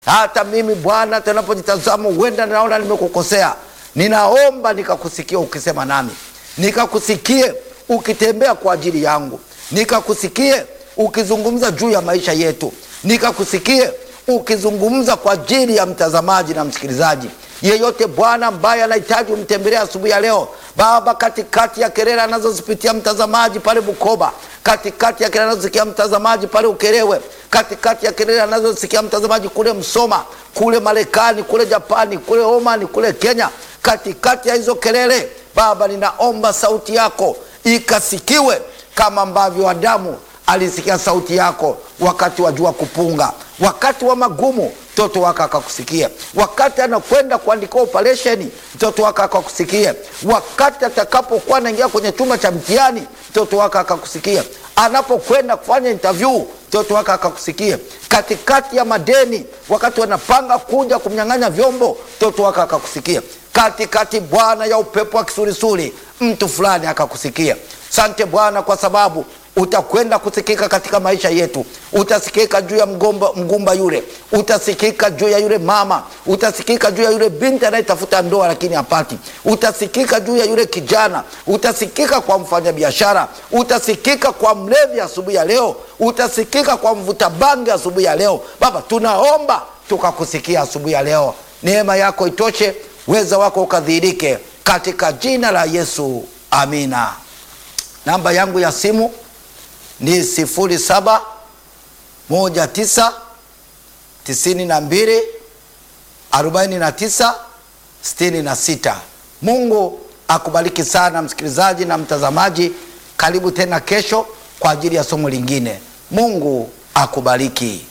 Hata mimi Bwana, tunapojitazama huenda naona nimekukosea, ninaomba nikakusikia ukisema nami, nikakusikie ukitembea kwa ajili yangu, nikakusikie ukizungumza juu ya maisha yetu, nikakusikie ukizungumza kwa ajili ya mtazamaji na msikilizaji yeyote Bwana ambaye anahitaji umtembelea asubuhi ya leo Baba, katikati ya kelele anazozipitia mtazamaji pale Bukoba, katikati ya kelele anazosikia mtazamaji pale Ukerewe, katikati ya kelele anazosikia mtazamaji kule Msoma, kule Marekani, kule Japani, kule Omani, kule Kenya, katikati ya hizo kelele Baba, ninaomba sauti yako ikasikiwe kama ambavyo Adamu alisikia sauti yako wakati wa jua kupunga, wakati wa magumu mtoto wake akakusikia, wakati anakwenda kuandika operesheni mtoto wake akakusikia, wakati atakapokuwa anaingia kwenye chumba cha mtihani mtoto wake akakusikia, anapokwenda kufanya interview mtoto wake akakusikia, katikati ya madeni, wakati wanapanga kuja kumnyang'anya vyombo mtoto wake akakusikia, katikati Bwana ya upepo wa kisulisuli mtu fulani akakusikia. Sante Bwana kwa sababu utakwenda kusikika katika maisha yetu. Utasikika juu ya mgomba, mgumba yule, utasikika juu ya yule mama, utasikika juu ya yule binti anayetafuta ndoa lakini hapati, utasikika juu ya yule kijana, utasikika kwa mfanyabiashara, utasikika kwa mlevi asubuhi ya leo, utasikika kwa mvuta bangi asubuhi ya leo. Baba, tunaomba tukakusikia asubuhi ya leo, neema yako itoshe, weza wako ukadhihirike, katika jina la Yesu, amina. Namba yangu ya simu ni sifuri saba moja tisa tisini na mbili arobaini na tisa sitini na sita. Mungu akubariki sana msikilizaji na mtazamaji. Karibu tena kesho kwa ajili ya somo lingine. Mungu akubariki.